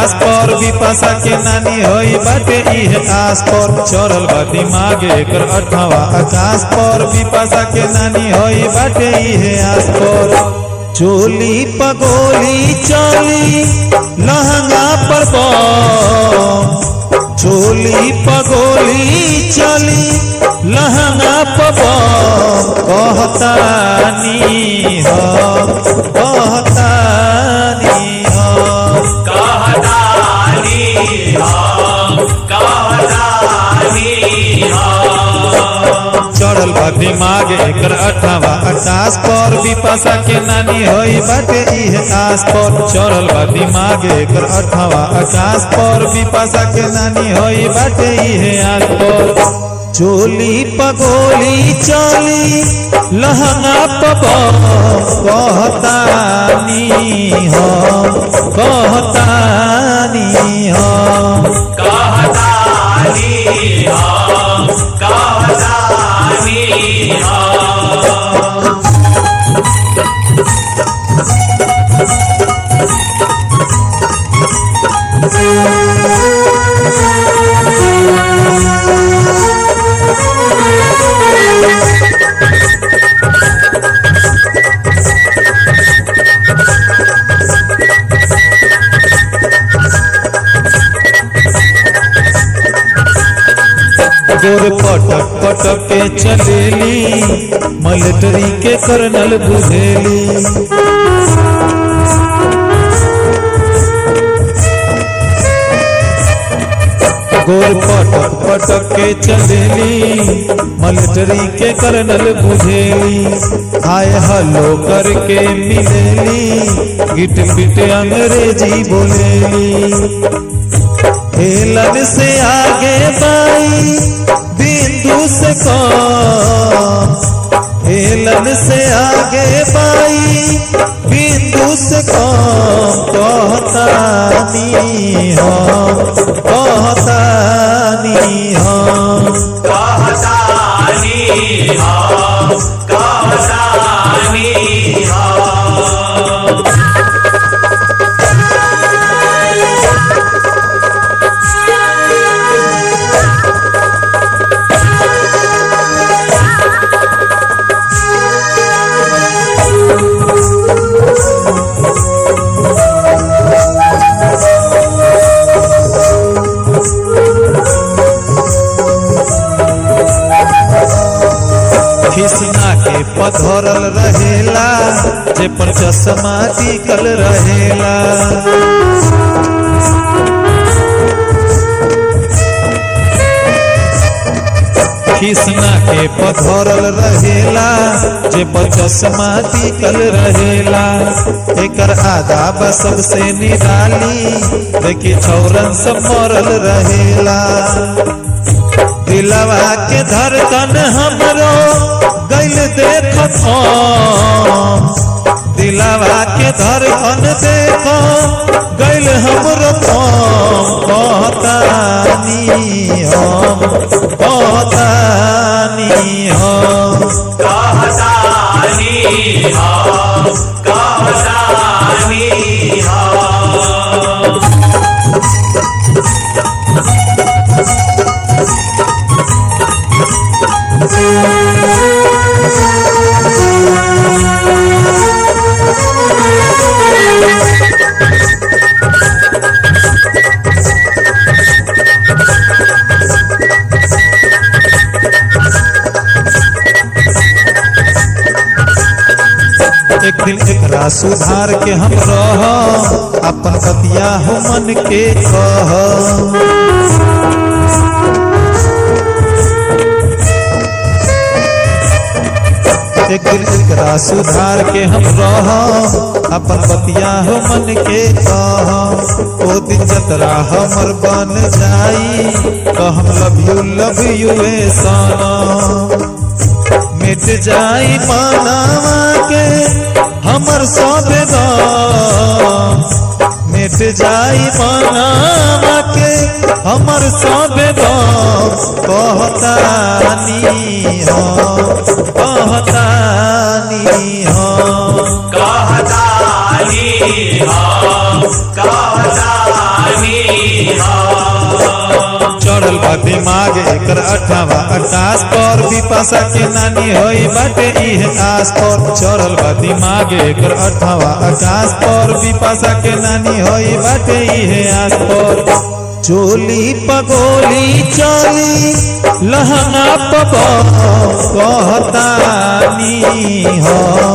आकाश पर विपाशा के नानी होई बाटे इहे आस पर चढ़ल बा दिमाग एकर अठवा आकाश पर विपाशा के नानी होई बाटे इहे आस पर चोली पगोली चली लहंगा पर बम चोली पगोली चली लहंगा पर बम कहतानी हो कहतानी हो कहतानी हम कहतानी हम चढ़ल बा दिमाग एकर अठावा आकाश पर विपाशा के नानी होई बाटे इहे आस पर चढ़ल बा दिमाग एकर अठावा आकाश पर विपाशा के नानी होई बाटे इहे आस पर चोली पगोली चली लहंगा पब कहतानी हम कहतानी हम कहतानी हम कहतानी हम गोर पटक पटक के चलेली मिलिट्री के कर्नल बुझेली गोर पटक पटक के चलेली मिलिट्री के कर्नल बुझेली हाय हलो करके मिलेली गिट गिट अंग्रेजी बोलेली हेलन से आगे बाई बिंदु से कम हेलन से आगे बाई बिंदु से कम कहतानी हम कहतानी हम कहतानी हम कहतानी हम खिसना के पधरल रहेला जे पर चश्मा टिकल रहेला खिसना के पधरल रहेला जे पर चश्मा टिकल रहेला एकर आदाब सबसे निराली देखी छौरन सब मरल रहेला दिलवा के धड़कन हमरो गैल देखत हम दिलवा के धड़कन देखो गैल हमरो हम कहतानी हम कहतानी हम कहतानी हम कहतानी हम एक दिन एकरा सुधार के हम रह अपन बतिया हो मन के कह एक दिन एकरा सुधार के हम रह अपन बतिया हो मन के कह ओ दिन जतरा हमर बन जाई कहम लव यू लव यू ए सनम मिट जाई मानवा के हमर सब गम मिट जाई मानवा के हमर सब गम कहतानी हम कहतानी हम कहतानी हम कहतानी हो चढ़ल बा दिमाग एकर अठावा आकाश पर विपाशा के नानी होई बाटे इहे आस पर चढ़ल बा दिमाग एकर अठावा आकाश पर विपाशा के नानी होई बाटे इहे आस पर चोली पगोली चली लहंगा पब कहतानी हो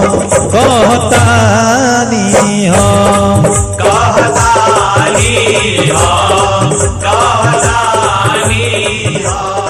कहतानी हो कहतानी हो कहतानी हो